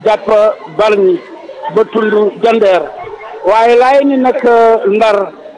jàpp Bargny ba tund Jandeer waaye laay ni nag Ndar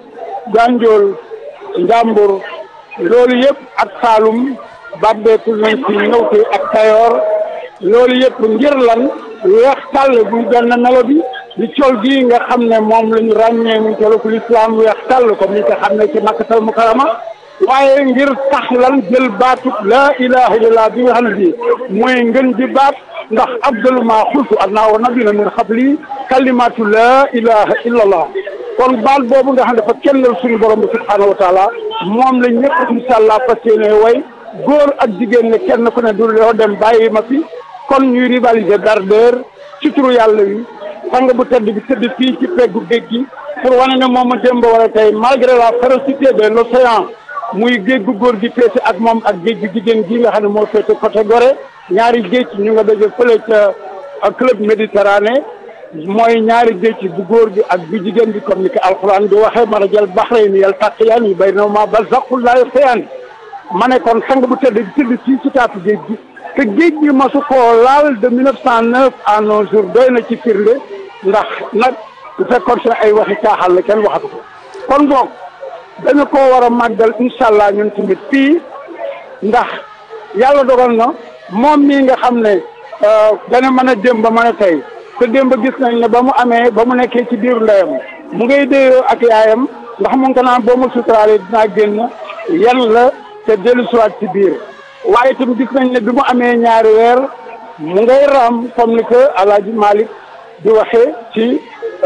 Gànjool Njàmbur loolu yëpp ak Saalum bàbbeeku nañ ci ñëw ci ak Kayoor loolu yëpp ngir lan weex tàll buy benn melo bi di col gi nga xam ne moom la ñu ràññee mu coloku lislaam weex tàll comme ni nga xam ne ci Makkatal Mukarrama waaye ngir tax lan jël baatub laa ilaha illallah bi nga xam ne bii mooy ngën ji baat ndax abdalu maa xultu adnaa wa nabiyina min xabli kalimatu laa ilaha illallah kon baat boobu nga xam ne dafa kennal suñu borom bi subhaanahu wa taala moom la ñëpp incha allah fas yéene way góor ak jigéen ne kenn ku ne du loo dem bàyyi ma fi kon ñuy rivaliser d'ardeur ci turu yàlla wi sang bu tedd bi tëdd fii ci peggu géej gi pour wane ne moom a démb wala tey malgré la férocité de l'océan muy géej gu góor gi féete ak moom ak géej gu jigéen gi nga xam ne moo féete côté Gorée ñaari géej ñu nga daje fële ca club méditerranée mooy ñaari géej bu góor gi ak bu jigéen bi comme ni ko alxuraan di waxee marajal bahrayni yaltaqiyaani baynahuma barzakhun laa yabghiyaani ma ne kon sang bu tedd bi tëdd fii ci taatu géej gi te géej gi masu koo laal de 1909 à nos jours doy na ci firnde ndax nag bu fekkoon ne ay waxi caaxaan la kenn waxatu ko kon boog dañu koo war a màggal incha allah ñun tamit fii ndax yàlla dogal na moom mii nga xam ne dana mën a démb ba mën a tey te démb gis nañ ne ba mu amee ba mu nekkee ci biir ndeyam mu ngay déyoo ak yaayam ndax mu ngi ko naan boo ma suturaalee dinaa génn yan la te dellu siwaat ci biir waaye itam gis nañ ne bi mu amee ñaari weer mu ngay raam comme ni que Alaaji Malick di waxee ci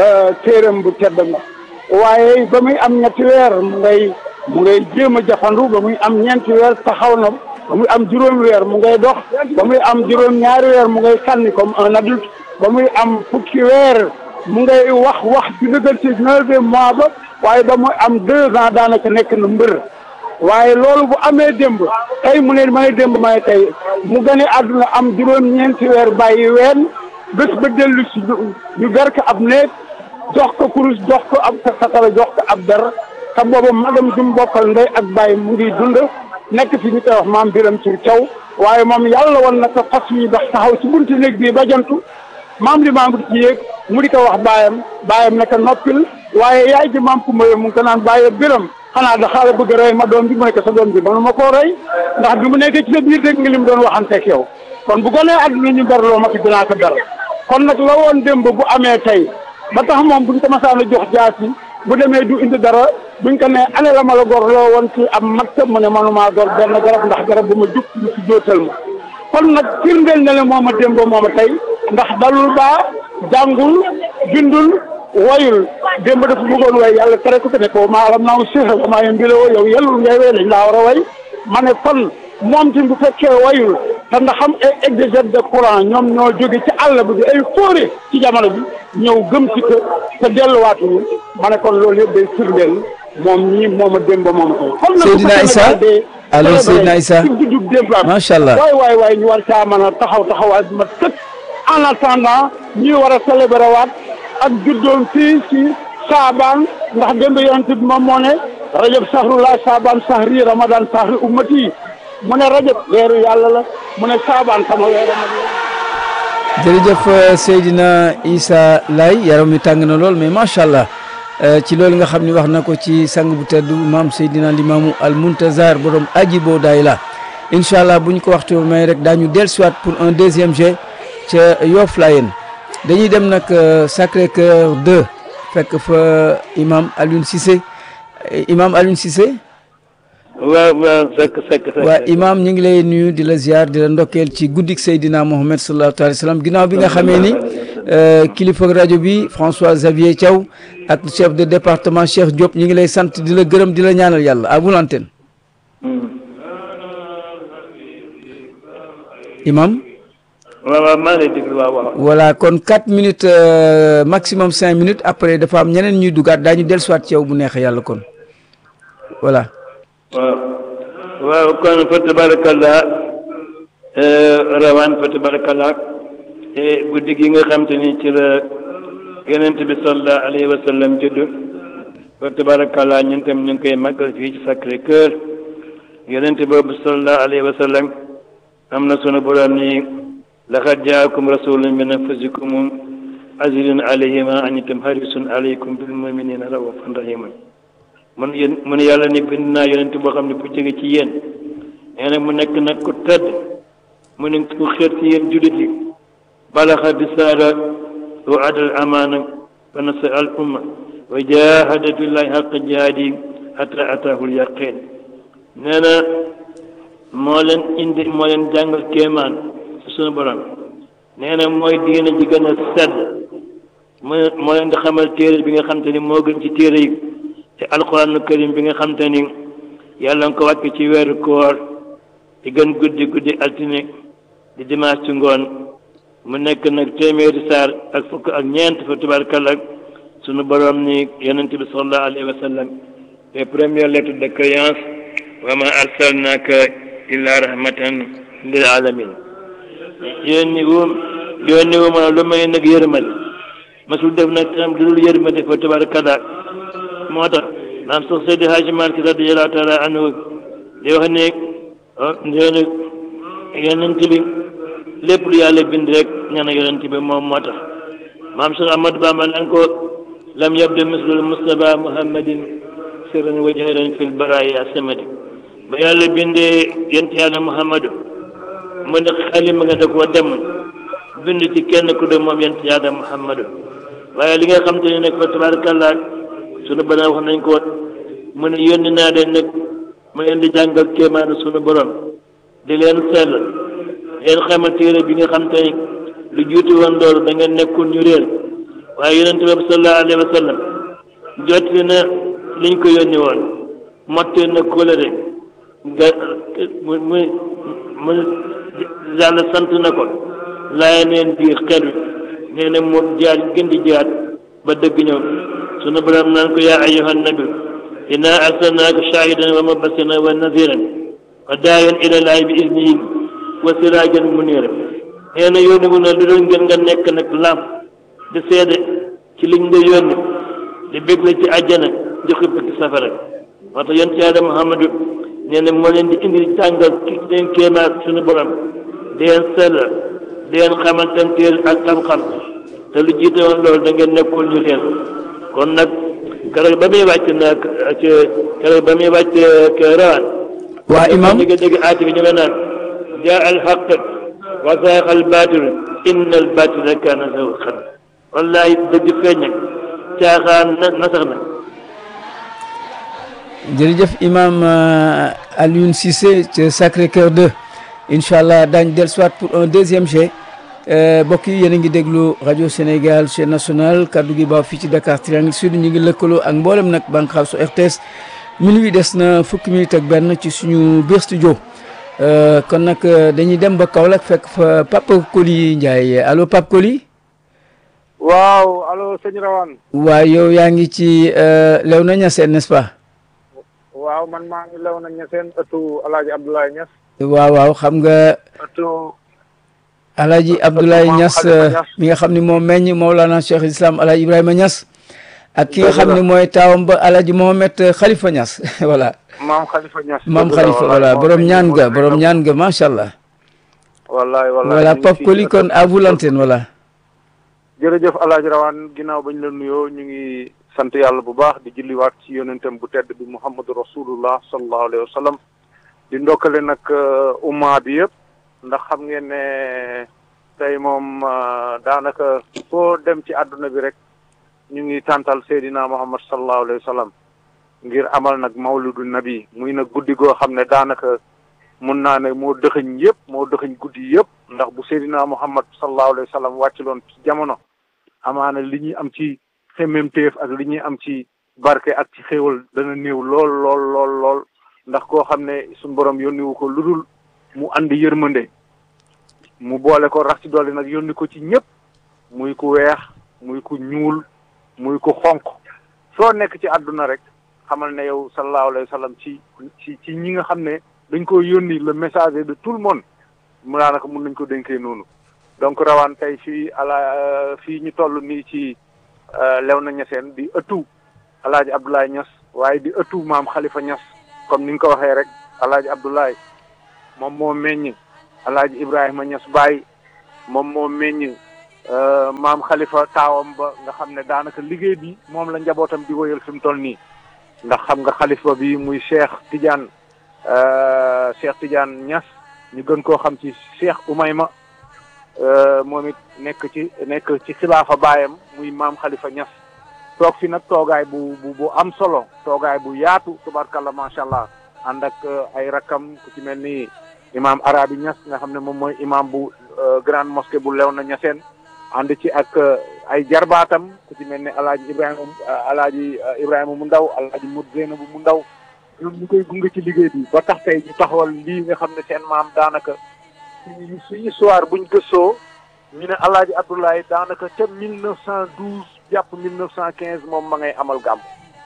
téeram bu tedd nga waaye ba muy am ñetti weer mu ngay mu ngay jéem a jafandu ba muy am ñeenti weer taxaw na ba muy am juróomi weer mu ngay dox ba muy am juróom ñaari weer mu ngay sànni comme un adulte ba muy am fukki weer mu ngay wax wax ci dëggal ci neuvième mois ba waaye ba muy am deux ans daanaka nekk na mbër waaye loolu bu amee démb tey mu ne may démb may tey mu gane àdduna am juróom-ñeenti weer bàyyi ween bés ba dellu si ñu ber ko ab néeg jox ko kurus jox ko ab satala jox ko ab der te booba magam jum bokkal ndey ak bàyyi mu ngi dund nekk fi ñu koy wax maam biram ci caw waaye moom yàlla woon na ko fas yi dox taxaw ci buntu néeg bii ba jantu maam li maam ci yéeg mu di ko wax baayam baayam ne ko noppil waaye yaay ji maam Kumba mu ngi ko naan bàyyi biram xanaa da xaala bëgg rey ma doom bi mu nekk sa doom bi mënu ma koo rey ndax bi mu nekkee ci sa biir dégg nga li mu doon waxanteeg yow kon bu gonee àdduna ñu berloo ma fi dinaa ko ber kon nag la woon démb bu amee tey ba tax moom buñ ko masaan a jox jaasi bu demee du indi dara buñ ko ne ane la ma la gor loo woon ci am makta mu ne manumaa gor benn garab ndax garab bu ma jub lu ci jóotal ma kon nag firndeel na le mooma démb mooma tey ndax dalul baa jàngul bindul wayul démb dafa bëggoon way yàlla tere ko te ne ko maa alam naaw séexa ba maa yem mbiloo yow yellul ngay way dañ laa war a way ma ne kon moom tim bu fekkee wayul te ndax xam ay exégète de courant ñoom ñoo jóge ci àll bi di ay fóore ci jamono bi ñëw gëm ci ko te delluwaatuñu ma ne kon loolu yëpp day firndeel moom ñii moom a démb moom a tey Seydina Issa allo Seydina Issa ci juddub démb macha allah waay waay waay ñu war caa mën a taxaw taxawaay bi ma tëkk en attendant ñuy war a célébrer waat ak juddoom fii ci saabaan ndax démb yonent bi moom moo ne rajab sahrullah saabaan sahri ramadan sahri ummati mu ne rajab weeru yàlla la mu ne saabaan sama weeru ma jërëjëf Seydina Issa Laye yaram mi tàng na lool mais macha allah ci loolu nga xam ni wax na ko ci sang bu tedd maam Seydina Limaamu al Muntazar borom aji boo daay la incha allah bu ñu ko waxtu may rek daañu dellusiwaat pour un deuxième jet ca Yoff Layeen dañuy dem nag Sacré Cœur 2 fekk fa imam Alioune Cissé imam Alioune Cissé. waaw waaw sekk sekk sekk waa imam ñu ngi lay nuyu di la ziar di la ndokkeel ci guddik Seydina Mohamed sallallahu alayhi wa sallam ginnaaw bi nga xamee ni kilifa rajo bi François Xavier Thiaw ak chef de département Cheikh Diop ñu ngi lay sant di la gërëm di la ñaanal yàlla à vous l'antenne imam waaw waaw maa ngi lay déglu waaw waaw voilà kon 4 minutes maximum 5 minutes après dafa am ñeneen ñuy dugaat daañu dellusiwaat ci yow bu neexee yàlla kon voilà. waaw waaw kon fa tabarakallah rawaan fa tabarakallah guddi gi nga xam te ni ci la yonent bi sallallahu alayhi wa sallam judd fa tabarakallah ñun tam ñu ngi koy màggal fii ci Sacré Cœur yonent boobu sallallahu alayhi wa sallam am na sunu borom ni laqad jaakum rasulun min anfusikum azizun alayhi ma anittum harisun alaykum bil muminina raufun rahimun mun yéen mun yàlla ni bind naa yonent boo xam ne bu jóge ci yéen nee na mu nekk nag ku tëdd mu ne ku xeet ci yéen jullit yi balaxa bisaara wa adal amaana wa nasa al umma wa jahada fillahi xaqa jihaadi hatta ataahul yaqin nee na moo leen indi moo leen jàngal kéemaan ci sunu borom nee na mooy diine ji gën a sedd moo moo leen di xamal téere bi nga xam te ni moo gën ci téere yi te alquranu karim bi nga xam te ni yàlla nga ko wàcc ci weeru koor di gën guddi guddi altine di dimanche ci ngoon mu nekk nag téeméeri saar ak fukk ak ñeent fa tubaarkalla sunu borom ni yonent bi sallallahu alayhi wa sallam les premières lettres de créance wa ma arsalnaka illa rahmatan lil alamin yónni wu yónni wu ma lu may nag yërmande masul def nag am lu dul yërmande fa tubaarkalla moo tax maam sax Seydi Hadji Malick radiyallahu taala anhu di wax ne nee yonent bi lépp lu yàlla bind rek ñaan yonent bi moom moo tax maam Cheikh Ahmadou Bamba nan ko lam yabda mislul Mustafa Muhammadin sirran wa jahran fil baraya samadi ba yàlla bindee yonent yàlla Muhammadu mu ne xalima nga da koo dem bind ci kenn ku de moom yonent yàlla Muhammadu waaye li nga xam te ne nag fa tabarakallah sunu borom wax nañ ko mu ne yónni naa leen nag mu leen di jàngal kéemaanu sunu borom di leen sell leen xamal téere bi nga xam te ni lu juuti woon loolu da ngeen nekkul ñu réer waaye yonente bi sallallahu alayhi wa sallam jotti na liñ ko yónni woon motte na kóolare ga mu mu mu yàlla sant na ko laaya neen biir xeet wi nee na mu jaar gën di jaar ba dëgg ñëw sunu borom naan ko yaa ayyuhan nabi inna arsalnaaka shaahidan wa mubashiran wa naziran wa daayan ila laahi bi iznihi wa siraajan muniira nee na yónni wu na lu dul ngeen nga nekk nag lam di seede ci liñ nga yónni di bégle ci àjjana di xupp ci safara moo tax yonent Yàlla Muhammadu nee na moo leen di indi jàngal ki leen kéemaat suñu borom di leen sellal di leen xamal seen téere ak xam-xam te lu jiite woon loolu da ngeen nekkul ñu leen kon nag keroog ba muy wàcc nag ci keroog ba muy wàcc rawaan waa imam dégg dégg aati bi ñu nga naan jaa al xaq wa zaaqa al baatil inna al baatila kaana zahuuqan wallahi dëgg feeñ nag caaxaan na nasax na jërëjëf imam Alioune Cissé ci Sacré-Cœur 2 incha allah daañu dellusiwaat pour un deuxième jet mbokk yi yéen a ngi déglu rajo Sénégal chaîne nationale kaddu gi baaw fii ci Dakar Triangle Sud ñu ngi lëkkaloo ak mboolem nag bànqaasu RTS minuit des na fukki minute ak benn ci suñu biir studio kon nag dañuy dem ba Kaolack fekk fa Pape Koli Ndiaye allo Pape Koli. waaw allo sëñ Rawane. waaw yow yaa ngi ci Léona Niassène n'est-ce pas. waaw man maa ngi Léona Niassène ëttu El Hadj Abdoulaye Niass. waaw waaw xam nga. ëttu. Alhaji Abdoulaye Niass mi nga xam ne moo meññ Mawlana Cheikh Islam Alhaji Ibrahima Niass. ak ki nga xam ne mooy taawam ba Alhaji Mohamed Khalifa Niass voilà. maam Khalifa Niass. maam Khalifa voilà borom ñaan ga borom ñaan ga macha allah. wallaay wallaay voilà Pape Koli kon à vous l'antenne voilà. jërëjëf El Hadj Rawane ginnaaw bañ la nuyoo ñu ngi sant yàlla bu baax di julliwaat ci yonentam bu tedd bi Muhammadu Rasulullah sallallahu alayhi wa sallam di ndokkale nag umma bi yëpp. ndax xam ngeen ne tey moom daanaka foo dem ci àdduna bi rek ñu ngi tàntal Seydina Muhammad sallallahu alayhi wa sallam ngir amal nag mawludu nabi muy nag guddi goo xam ne daanaka mun naa ne moo dëxëñ yëpp moo dëxëñ guddi yëpp ndax bu Seydina Muhammad sallallahu alayhi wa sallam wàcculoon ci jamono amaana li ñuy am ci xemmemteef ak li ñuy am ci barke ak ci xéewal dana néew lool lool lool lool ndax koo xam ne suñu borom yónniwu ko lu dul mu andi yërmande mu boole ko rax ci dolli nag yónni ko ci ñëpp muy ku weex muy ku ñuul muy ku xonq soo nekk ci àdduna rek xamal ne yow sallallahu alayhi wa sallam ci ci ci ñi nga xam ne dañ ko yónni le messager de tout le monde mu daanaka mun nañ ko dénkee noonu donc rawaan tey fii ala fii ñu toll nii ci Léona Niassène di ëttu alaaji Abdoulaye Niass waaye di ëttu maam Khalifa Niass comme ni nga ko waxee rek alaaji Abdoulaye moom moo meññ alaaji Ibrahima Niass Baye moom moo meññ maam Khalifa taawam ba nga xam ne daanaka liggéey bi moom la njabootam di woyal fi mu toll nii ndax xam nga Khalifa bi muy Cheikh Tidiane Cheikh Tidiane Niass ñu gën koo xam ci Cheikh Oumayma moom it nekk ci nekk ci xilaafa baayam muy maam Khalifa Niass toog fi nag toogaay bu bu bu am solo toogaay bu yaatu tubarkalla macha allah ànd ak ay rakkam ku ci mel ni imaam Arabi Niass nga xam ne moom mooy imaam bu grande mosquée bu Léona Niassène ànd ci ak ay jarbaatam ku ci mel ni alaaji Ibrahima alaaji Ibrahima mu ndaw alaaji Mout Zeynabu mu ndaw ñoom ñu koy gunge ci liggéey bi ba tax tey ñu taxawal lii nga xam ne seen maam daanaka suñu suñu histoire buñ gëstoo ñu ne alaaji Abdoulaye daanaka ca mille neuf cent douze jàpp mille neuf cent quinze moom ma ngay amal gàmm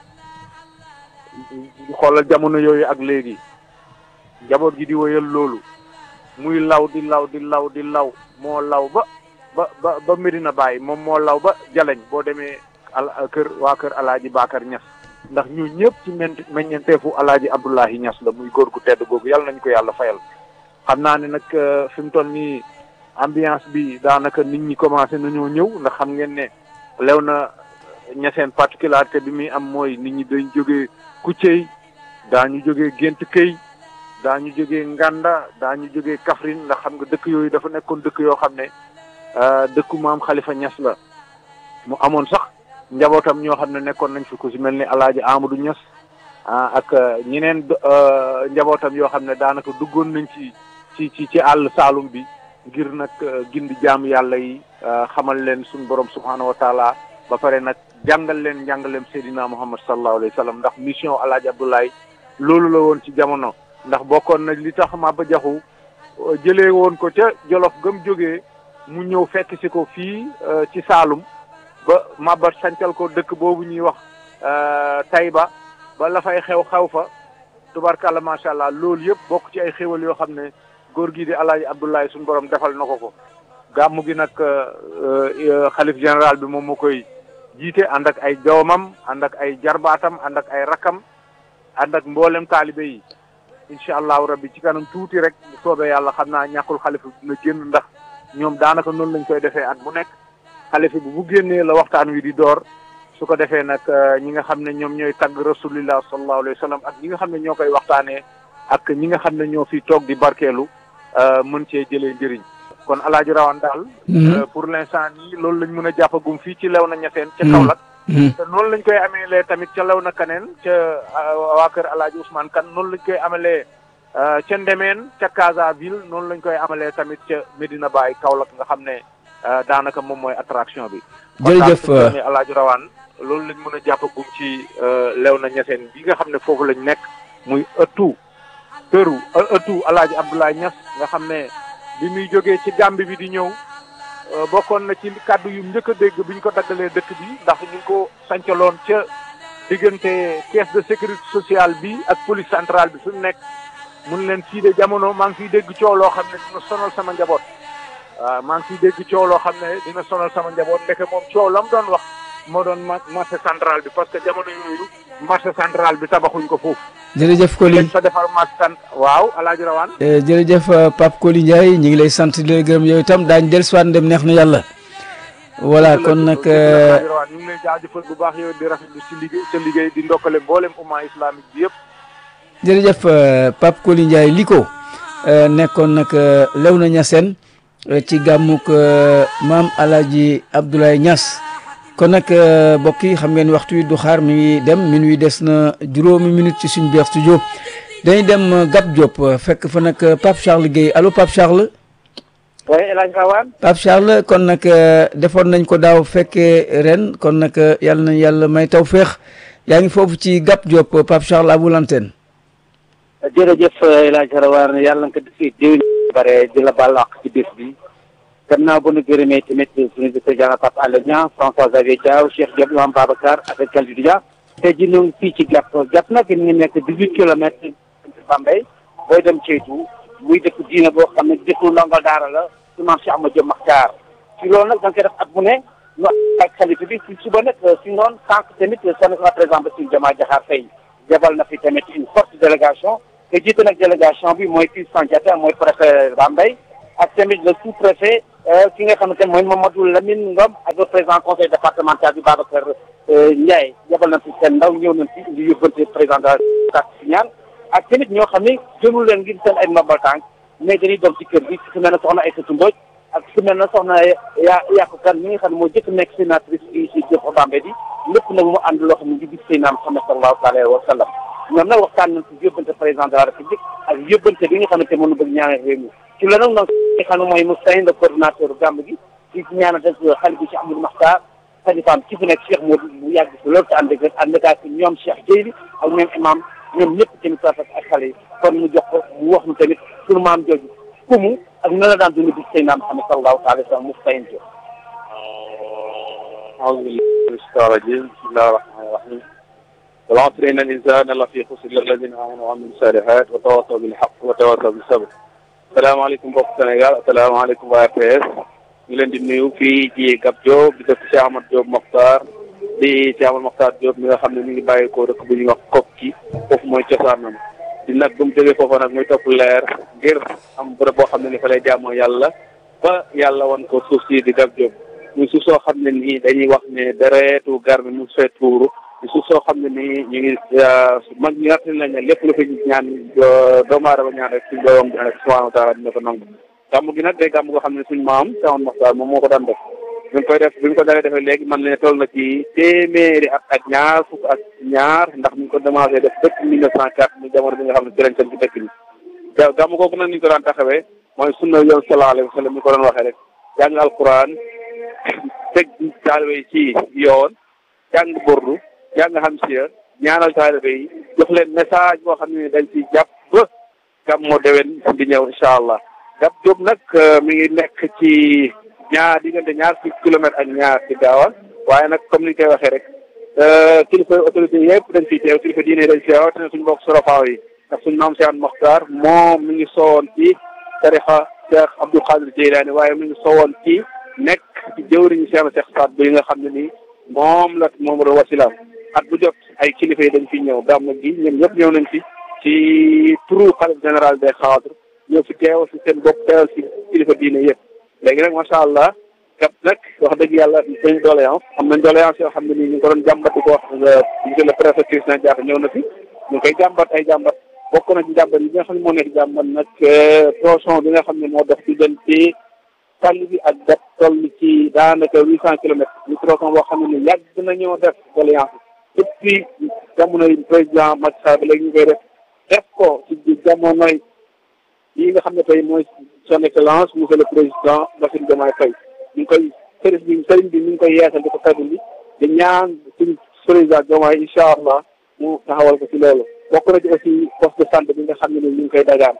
xoolal jamono yooyu ak léegi njaboot gi di woyal loolu muy law di law di law di law moo law ba ba ba ba Medina Baye moom moo law ba Jaleñ boo demee al kër waa kër alaaji Bakar Niass ndax ñu ñëpp ci men meññeenteefu alaaji Abdoulahi Niass la muy góor gu tedd googu yàlla nañu ko yàlla fayal xam naa ne nag fi mu toll nii ambiance bi daanaka nit ñi commencé nañoo ñëw ndax xam ngeen ne lew na ñaseen particularité bi muy am mooy nit ñi dañ jógee Kuccey daañu jógee Gént Këy daañu jógee Nganda daañu jógee Kaffrine ndax xam nga dëkk yooyu dafa nekkoon dëkk yoo xam ne dëkku maam Khalifa Niass la mu amoon sax njabootam ñoo xam ne nekkoon nañ fi ku si mel ni alaaji Amadou Niass ak ñeneen njabootam yoo xam ne daanaka duggoon nañ ci ci ci ci àll Saalum bi ngir nag gindi jaam yàlla yi xamal leen suñu borom subhaanahu wa taala ba pare nag jàngal leen njàngaleem Seydina Muhammad sallallahu alayhi wa sallam ndax mission alaaji Abdoulaye loolu la woon ci jamono ndax bokkoon na li tax Maba Jaxu jëlee woon ko ca Jolof gëm jógee mu ñëw fekk si ko fii ci Saalum ba Maba sancal ko dëkk boobu ñuy wax Tayba ba la fay xew xew fa tubarkalla macha allah loolu yëpp bokk ci ay xéwal yoo xam ne góor gii di alaaji Abdoulaye suñu borom defal na ko ko gàmmu gi nag xalif général bi moom moo koy jiite ànd ak ay doomam ànd ak ay jarbaatam ànd ak ay rakkam ànd ak mboolem taalibe yi incha allahu rabbi ci kanam tuuti rek bu soobee yàlla xam naa ñàkkul xalifa dina génn ndax ñoom daanaka noonu lañ koy defee at bu nekk xalifa bi bu génnee la waxtaan wi di door su ko defee nag ñi nga xam ne ñoom ñooy tagg rasulillah sallallahu alayhi wa sallam ak ñi nga xam ne ñoo koy waxtaanee ak ñi nga xam ne ñoo fi toog di barkeelu mën cee jëlee njëriñ kon alaaji rawan daal pour l'instant nii loolu lañ mën a jàppagum fii ci lew na ñetteen ca Kaolack te noonu lañ koy ameelee tamit ca lew na kaneen ca waa kër alaaji Ousmane Kan noonu lañ koy amalee ca Ndemeen ca Casaville noonu lañ koy amalee tamit ca Medina Baye Kaolack nga xam ne daanaka moom mooy attraction bi jërëjëf alaaji rawaan loolu lañ mën a jàppagum ci lew na ñetteen bi nga xam ne foofu lañ nekk muy ëttu këru ëttu alaaji Abdoulaye Niass nga xam ne bi muy jógee ci Gàmbi bi di ñëw bokkoon na ci kàddu yu njëkk a dégg bi ñu ko daggalee dëkk bi ndax ñu ngi ko sancaloon ca diggante caisse de sécurité sociale bi ak police centrale bi fi mu nekk mun leen fii de jamono maa ngi fiy dégg coow loo xam ne dina sonal sama njaboot waaw maa ngi fiy dégg coow loo xam ne dina sonal sama njaboot ndeke moom coow la mu doon wax moo doon marché central bi parce que jamono yooyu marché central bi tabaxuñ ko foofu. jërëjëf Koli sa defar marché sant waaw alaaji rawaan jërëjëf Pape Koli Ndiaye ñu ngi lay sant di la gërëm yow itam daañu dellusiwaat ndem neex na yàlla. voilà kon nag. alaaji rawaan ñu ngi lay jaajëfal bu baax yow di rafetlu si liggéey sa liggéey di ndokkale mboolem umma islamique bi yëpp. jërëjëf Pape Koli Ndiaye li ko nekkoon nag Léona Niassène ci gàmmuk maam Alaaji Abdoulaye Niass. kon nag mbokk yi xam ngeen waxtu wi du xaar mi ngi dem min wi des na juróomi minute ci suñu biir studio dañuy dem Gap Diop fekk fa nag Pape Charles Guèye allo Pape Charles. oui El Hadj Rawane. Pape Charles kon nag defoon nañ ko daaw fekkee ren kon nag yàlla nañ yàlla may taw féex yaa ngi foofu ci Gap Diop Pape Charles à vous l'antenne. jërëjëf El Hadj Rawane yàlla nga ko defee déwén bare di la baal àq ci bés bi. gannaaw ba nu gërëmee tamit suñu président Pape Alé Niang François Xavier Diaw Cheikh Diop Imam Babacar avec Kalidou Dia tey jii ñoo ngi fii ci Gap Gap nag ñu ngi nekk dix huit kilomètres Bambey booy dem Ceytu muy dëkk diine boo xam ne dëkku ndongo daara la su maam Cheikh Ahmadou Diop Makhtar ci loolu nag da nga koy def at bu ne ñu ak xalifa bi si suba nag si noonu sànq tamit son président Bassirou Diomaye Diakhar Faye jabal na fi tamit une forte délégation te jiite nag délégation bi mooy fii Sandiata mooy préfet Bambey ak tamit le sous-préfet ki nga xamante ne mooy Mamadou Lamine Ngom ak le président conseil départemental bi Babacar Ndiaye yabal nañ fi seen ndaw ñëw nañ fi di yóbbante président de la si ñaan ak tamit ñoo xam ne jëmul leen ngir seen ay ndombal tànk mais dañuy doon ci kër gi su mel ne soxna Aïssatou Mbodj ak su mel ne soxna yaa yàqu kan mi nga xam ne moo jëkk nekk sénatrice fii si Diop Bambey bi lépp nag mu ànd loo xam ne ngi gis Seydina Muhammad sallallahu alayhi wa sallam ñoom nag waxtaan nañ si yóbbante président de la république ak yóbbante bi nga xamante moom la bëgg ñaanal réew mi ci la nag nag nga xam ne mooy Moustapha le coordinateur gàmb gi di ñaanal def xale bi Cheikh Amadou Makhtar xalifaam ci fi nekk Cheikh Modou bu yàgg si loolu te ànd ak ànd ak ñoom Cheikh Dieyli ak ñoom imam ñoom ñëpp tamit rafet ak xale yi kon mu jox ko mu wax ñu tamit sunu maam jooju ku mu ak na la daan dund bi Seydina Muhammad sallallahu alayhi wa sallam Moustapha Ndiaye. أعوذ بالله من الشيطان الرجيم بسم الله الرحمن الرحيم والعصر إن الإنسان لفي خسر إلا الذين آمنوا وعملوا الصالحات وتواصوا بالحق وتواصوا بالصبر salaamaaleykum mbokk Sénégal asalaamaaleykum waa RTS ñu leen di nuyu fii ci Gab Diop di dëkk Cheikh Ahmad Diop Mokhtar di Cheikh Ahmad Mokhtar Diop mi nga xam ne mi ngi bàyyi ko dëkk bu ñuy wax Kokki foofu mooy cosaanam di nag bu mu jógee foofu nag muy topp leer ngir am bërëb boo xam ne ni fa lay jaamoo yàlla ba yàlla wan ko suuf si di Gab Diop muy suuf soo xam ne nii dañuy wax ne deretu gar mi mu fee tuuru suuf soo xam ne nii ñu ngi mag ñi natt nañ ne lépp lu fi ñaan doomu aadama ñaan rek suñ borom subhanahu wa taala dina ko nangu gàmm gi nag day gàmm goo xam ne suñ maam Seexul Maxtaar moom moo ko daan def bi ñu koy def bi ñu ko dalee defee léegi man ne toll na ci téeméeri at ak ñaar fukk ak ñaar ndax ñu ngi ko commencé def depuis mille neuf cent quatre mu jamono bi nga xam ne ci lañ seen ci dëkk bi ga gàmm googu nag ni ñu ko daan taxawee mooy sunna yow sallallahu alayhi wa sallam ni ko doon waxee rek jàng alquran teg taalibe yi ci yoon jàng bordu jàng xam si ñaanal taalibe yi jox leen message boo xam ne dañ ci jàpp ba gàmmu déwén di ñëw incha allah Gab Diop nag mi ngi nekk ci ñaar diggante ñaar fukki kilomètres ak ñaar ci gaawal waaye nag comme ni ñu koy waxee rek kilifa autorité yëpp dañ fiy teew kilifa diine dañ fi teew te suñu mbokk sorofaaw yi ndax suñu maam Cheikh Mokhtar moom mi ngi soowoon ci tarixa Cheikh Abdou Khadir Jeylaani waaye mi ngi soowoon ci nekk ci jëwriñu Cheikh Cheikh Saad bu yi nga xam ne nii moom la moom la wasilaam at bu jot ay kilifa yi dañ fi ñëw gàmm gi ñoom ñëpp ñëw nañ fi ci turu xalif général des xaadr ñëw fi teew si seen bopp teewal si kilifa diine yëpp léegi nag macha allah Gab nag wax dëgg yàlla dañ doléance am nañ doléance yoo xam ne nii ñu ngi ko doon jàmbat di ko wax monsieur le préfet Christian Diatta ñëw na fi ñu ngi koy jàmbat ay jàmbat bokk na ci jàmbat yi nga xam ne moo nekk jàmbat nag tronçon bi nga xam ne moo dox diggante tàlli bi ak Gab toll ci daanaka huit cent kilomètres ñu tronçon boo xam ne ni yàgg na ñoo def doléance depuis jamonoy président Macky Sall ba léegi ñu koy def def ko ci jamonoy yi nga xam ne tey mooy son excellence monsieur le président Bassirou Diomaye Faye ñu ngi koy sëriñ bi sëriñ bi ñu ngi koy yeesal di ko fedd bi di ñaan suñu président Diomaye incha allah mu taxawal ko ci loolu bokk na ci aussi poste de santé bi nga xam ne ni ñu ngi koy dagaan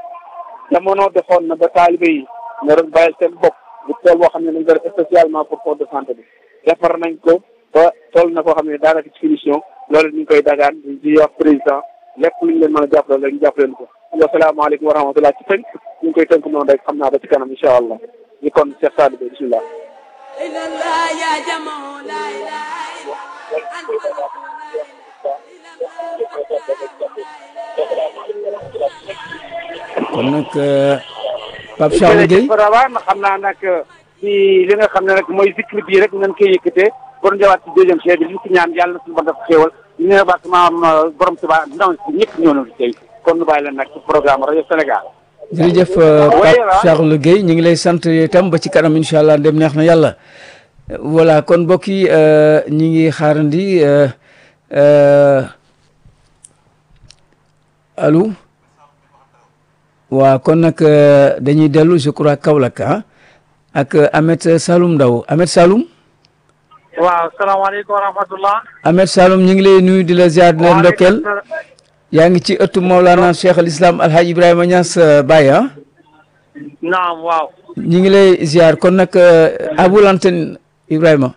jamono defoon na ba taalibe yi nga doon bàyyil seen bopp bu tool boo xam ne dañ ko def spécialement pour poste de santé bi defar nañ ko ba toll na koo xam ne daanaka ci finition loolu ñu ngi koy dagaan di wax président lépp lu ñu leen mën a jàppale rek ñu jàppale leen ko wasalaamaaleykum wa rahmatulah ci tënk ñu ngi koy tënk noonu rek xam naa ba ci kanam incha allah ñu kon Cheikh Sadou Bey bisimilah. kon nag Pape Charles Gueye Rawane xam naa nag ci li nga xam ne nag mooy zikr bii rek nañ koy yëkkatee bon jawaat ci deuxième chef bi li ci ñaan yàlla na suñu bon def xéewal ñu ne baax maam borom Tuubaa ndaw si ñëpp ñëw na fi tey kon nu bàyyi leen nag ci programme rajo Sénégal jërëjëf Pape Charles Gueye ñu ngi lay sant itam ba ci kanam incha allah dem neex na yàlla voilà kon mbokk yi ñi ngi xaarandi allo waaw kon nag dañuy dellu je crois Kaolack ah ak Ahmed Saloum Ndaw Ahmed Saloum waaw salaamaaleykum wa rahmatullah Ahmed Saloum ñu ngi lay nuyu di la ziar di la ndokkeel yaa ngi ci ëttu Mawlana Cheikh al Islam Alhaji Ibrahima Niass Baye ah naam waaw ñu ngi lay ziar kon nag abul antenne Ibrahima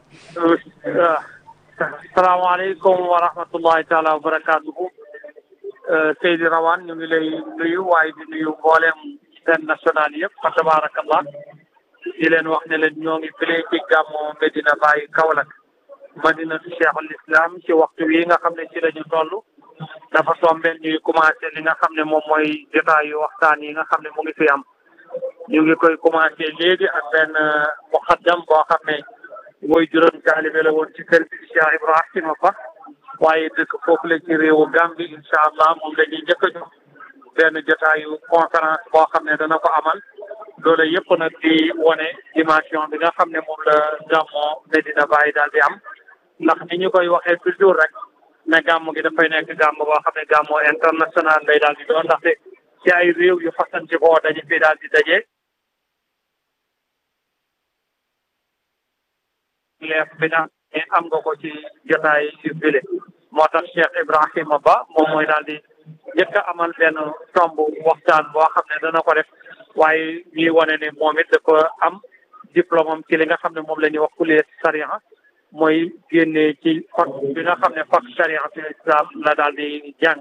salaamaaleykum wa rahmatullahi taala wa barakaatuhu Seydi Rawane ñu ngi lay nuyu waaye di nuyu mboolem seen national yëpp fa tabarakallah di leen wax ne leen ñoo ngi file ci gàmmu Medina Baye Kaolack madinatu cheikhul islam ci waxtu wi nga xam ne ci la ñu toll dafa tombeel ñuy commencé li nga xam ne moom mooy jotaayu waxtaan yi nga xam ne mu ngi fi am ñu ngi koy commencé léegi ak benn muqaddam boo xam ne mooy juróom taalibe la woon ci kër bi Cheikh Ibrahima Ba waaye dëkk foofu la ci réewu Gambie incha allah moom la ñuy njëkk a jox benn jotaayu conférence boo xam ne dana ko amal loolu yëpp nag di wane dimension bi nga xam ne moom la gàmmoo Medina Baye daal di am ndax ni ñu koy waxee toujours rek ne gàmm gi dafay nekk gàmm boo xam ne gàmmoo international lay daal di doon ndaxte ci ay réew yu fasanti koo dañu fi daal di daje. leef bi nga ne am nga ko ci jotaay yu bile moo tax Cheikh Ibrahima Ba moom mooy daal di njëkk a amal benn tomb waxtaan boo xam ne dana ko def waaye ñuy wane ne moom it dafa am diplôme am ci li nga xam ne moom la ñuy wax kuliya sariya mooy génnee ci fac bi nga xam ne fac sariya fi islam la daal di jàng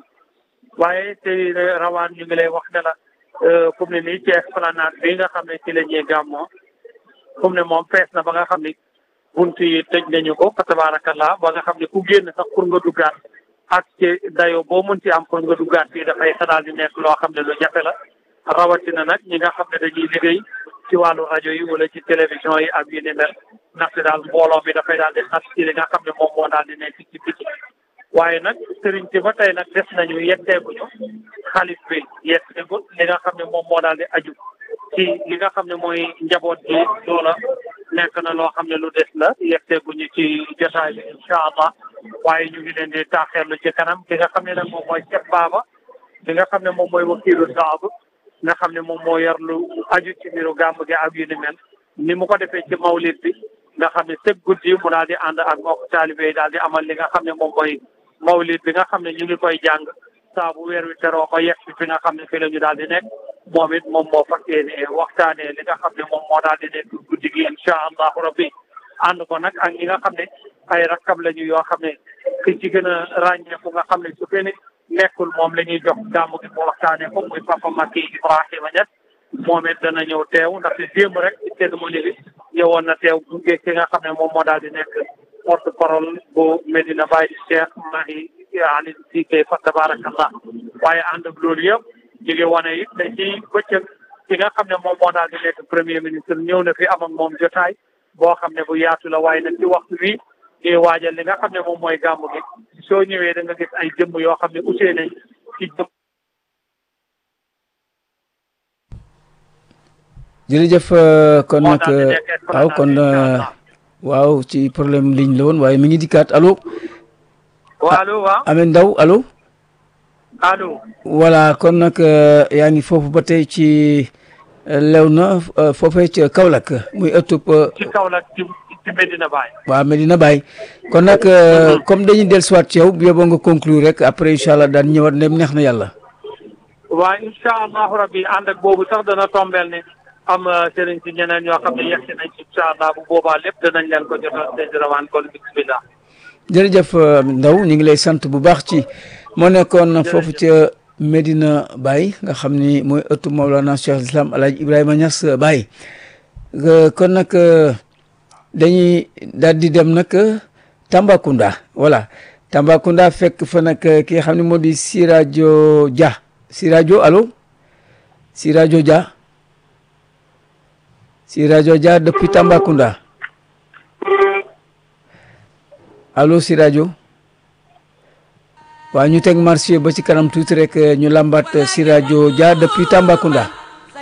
waaye te rawaan ñu ngi lay wax ne la fu mu ne nii ci esplanade bi nga xam ne ci la ñuy gàmmoo fu mu ne moom fees na ba nga xam ni bunt yi tëj nañu ko fa tabarakallah ba nga xam ne ku génn sax pour nga duggaat ak ci dayo boo mën ci am pour nga duggaat fii dafay daal di nekk loo xam ne lu jafe la rawatina nag ñi nga xam ne dañuy liggéey ci wàllu rajo yi wala ci télévision yi ak yu ni mel ndaxte daal mbooloo mi dafay daal di xat ci li nga xam ne moom moo daal di nekk ci biti waaye nag sëriñ si ba tey nag des nañu yetteeguñu xalif bi yetteegul li nga xam ne moom moo daal di aju ci li nga xam ne mooy njaboot gi loola nekk na loo xam ne lu des la yetteeguñu ci jotaay bi incha allah waaye ñu ngi leen di taaxeerlu ci kanam ki nga xam ne nag moom mooy Cheikh Baba li nga xam ne moom mooy wakiilu saab nga xam ne moom moo yor lu aju ci mbiru gàmm gi ak yu ni mel ni mu ko defee ci mawlid bi nga xam ne sëg guddi mu daal di ànd ak mbokk taalibe yi daal di amal li nga xam ne moom mooy mawlid bi nga xam ne ñu ngi koy jàng saa bu weer wi teroo ba yegg fi nga xam ne fi la ñu daal di nekk moom it moom moo fas yéene waxtaanee li nga xam ne moom moo daal di nekk guddi gi incha allahu rabbi ànd ko nag ak ñi nga xam ne ay rakkab lañu yoo xam ne ki ci gën a ràññeeku nga xam ne su fekkee nekkul moom la ñuy jox gàmmu gi mu waxtaanee ko muy papa Makki Ibrahima Niass moom it dana ñëw teew ndaxte démb rek ci cérémonie bi ñëwoon na teew gunge ki nga xam ne moom moo daal di nekk porte parole bu Medina Baye di Cheikh Mahi Ali Cissé fa tabarakallah waaye ànd ak loolu yëpp ñu ngi wane it te ci bëccëg ki nga xam ne moom moo daal di nekk premier ministre ñëw na fi am ak moom jotaay boo xam ne bu yaatu la waaye nag ci waxtu wi ñuy waajal li nga xam ne moom mooy gàmmu gi soo ñëwee da nga gis ay jëmm yoo xam ne utee nañ ci jëmm jërëjëf kon nag waaw kon waaw ci problème ligne la woon waaye mi ngi dikkaat allo. waaw allo waaw Ameth Ndaw allo. allo. voilà kon nag yaa ngi foofu ba tey ci Léona foofee ca Kaolack muy ëttub. ci Kaolack ci ci Medina Baye. waaw Medina Baye kon nag comme dañuy dellusiwaat ci yow bu yeboo nga conclure rek après incha allah daan ñëwaat ndem neex na yàlla. waaw incha allahu rabbi ànd ak boobu sax dana tombeel ne am sëriñ si ñeneen ñoo xam ne yegg si nañ incha allah bu boobaa lépp danañ leen ko jotal seen rawaan kon bismillah. jërëjëf Ndaw ñu ngi lay sant bu baax ci moo nekkoon foofu ca Medina Baye nga xam ni mooy ëttu Maulana Cheikh Islam El Hadj Ibrahima Niass Baye kon nag dañuy daal di dem nag Tambacounda voilà Tambacounda fekk fa nag ki nga xam ne moo di Sirajo Dia Sirajo allo Sirajo Dia Sirajo Dia depuis Tambacounda allo Sirajo waaw ñu teg marché ba ci kanam tuuti rek ñu lambat Sirajo Dia depuis Tambacounda